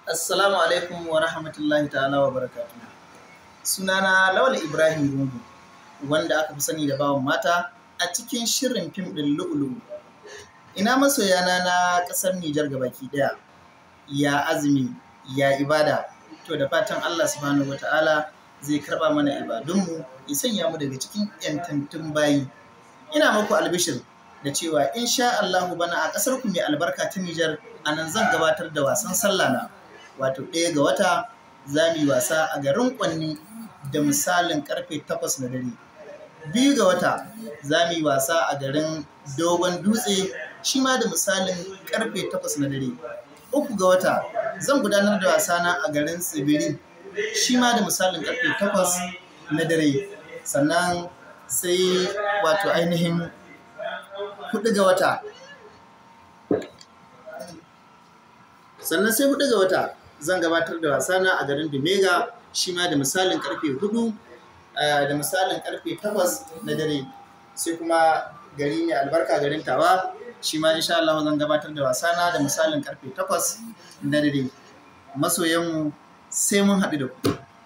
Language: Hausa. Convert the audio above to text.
Assalamu alaikum wa rahmatullahi ta'ala wa barakatuh. Sunana Lawal Ibrahim Rungu, wanda aka fi sani da bawan mata a cikin shirin fim ɗin lu'ulu. Ina masoyana na ƙasar Nijar gabaki ɗaya, ya azumi, ya ibada, to da fatan Allah subhanahu wa ta'ala zai karɓa mana ibadunmu ya sanya mu daga cikin ‘yantattun bayi. Ina muku albishir da cewa insha Allahu bana a ƙasar ku mai albarka ta Nijar a nan zan gabatar da wasan sallah na. wato ɗaya ga wata za mu yi wasa a garin kwanni da misalin karfe takwas na dare biyu ga wata za mu yi wasa a garin dogon dutse shi ma da misalin karfe takwas na dare uku ga wata zan gudanar da wasa na a garin tsibirin shi ma da misalin karfe takwas na dare sannan sai wato ainihin hudu ga wata sannan sai hudu ga wata zan gabatar da wasana a garin Dumega shi ma da misalin karfe hudu da misalin karfe takwas na dare sai kuma gari mai albarka garin tawa shi ma insha Allah zan gabatar da wasana da misalin karfe takwas na dare masoyanmu sai mun haɗu da ku